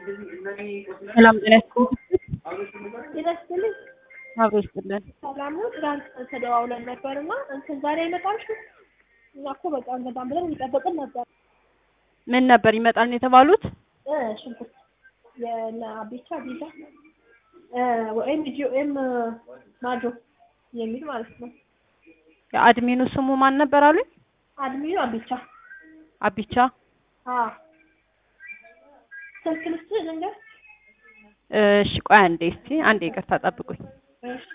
ሰላም ጤና ይመስልኝ አብሮ ይስጥልን። ሰላም ነው። ትናንት ተደዋውለን ነበር እና እንትን ዛሬ አይመጣም ሽ እኛ እኮ በቃ በጣም ብለን እየጠበቅን ነበር። ምን ነበር ይመጣል ነው የተባሉት? እ ሽንኩርት የነ አቤቻ ቢዛ ወይም ጂኦኤም ማጆ የሚል ማለት ነው። የአድሚኑ ስሙ ማን ነበር አሉኝ? አድሚኑ አቤቻ አቢቻ። አዎ ስልክ ልስጥህ ልንገር? እሺ ቆይ አንዴ እስቲ አንዴ ይቅርታ ጠብቁኝ። እሺ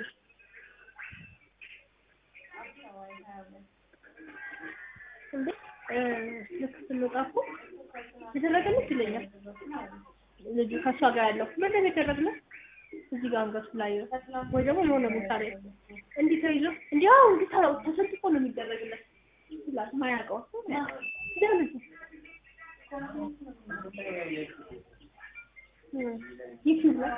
እንዴ እ ልክ ስንወጣ እኮ የተደረገለት ይለኛል ልጁ ከእሷ ጋር ያለው ምንድን ነው የተደረገለት? እዚህ ጋር አንገቱ ላይ ነው ወይ ደግሞ የሆነ ቦታ ላይ እንዲህ ተይዞ እንዲህ አዎ እንዲህ ተለው ተሰንጥቆ ነው የሚደረግለት ይላል ማያውቀው ደህንነት ዩቲዩብ ላይ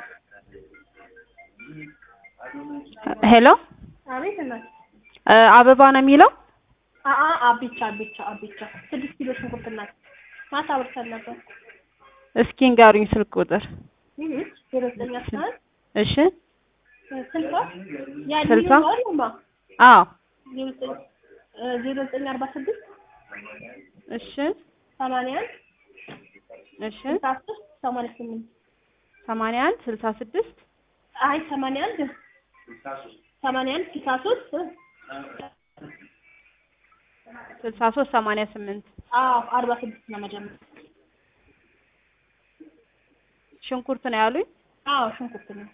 ሄሎ አቤት እናት እ አበባ ነው የሚለው? አአ አቢቻ አቢቻ አቢቻ ስድስት ኪሎ ሽንኩርት እናት ማታ አብርተን ነበር እስኪ ንገሩኝ ስልክ ቁጥር። ይህ ዜሮ ዘጠኝ አስራ አንድ እሺ ስልሳ ያ ስልሳ? ማ አዎ ዜሮ ዘጠኝ እ ዜሮ ዘጠኝ አርባ ስድስት እሺ ሰማንያ አንድ እሺ ስልሳ ሶስት ሰማንያ ስምንት ሰማንያ አንድ ስልሳ ስድስት አይ ሰማንያ አንድ ሰማንያ አንድ ስልሳ ሶስት ስልሳ ሶስት ሰማንያ ስምንት አዎ አርባ ስድስት ነው መጀመሪያ ሽንኩርት ነው ያሉኝ? አዎ ሽንኩርት ነው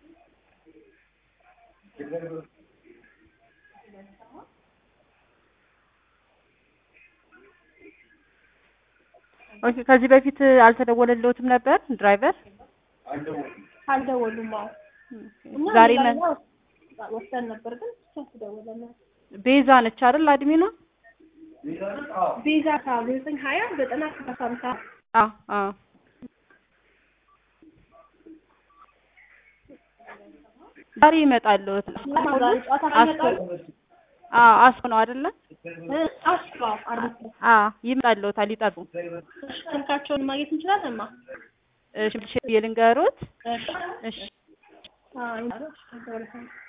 ኦኬ ከዚህ በፊት አልተደወለልዎትም ነበር ድራይቨር? አልደወሉም አዎ እና ዛሬ ሌላ መ- ወስደን ነበር ግን ስልክ ደወለና ቤዛ ነች አይደል አድሚኗ? ቤዛ ሳ ዘጠኝ ሀያ ዘጠና ሰላሳ ሃምሳ አዎ አዎ ዛሬ ይመጣልዎት። ዛሬ ጨዋታ አስኮ ይመጣሉ አዎ አስኮ ነው አይደለ? አስፋ አርባ አዎ ይመጣልዎታል ይጠጡ። ስልካቸውን ማግኘት እንችላለን ማ እሺ ልንገሮት? እሺ እሺ አዎ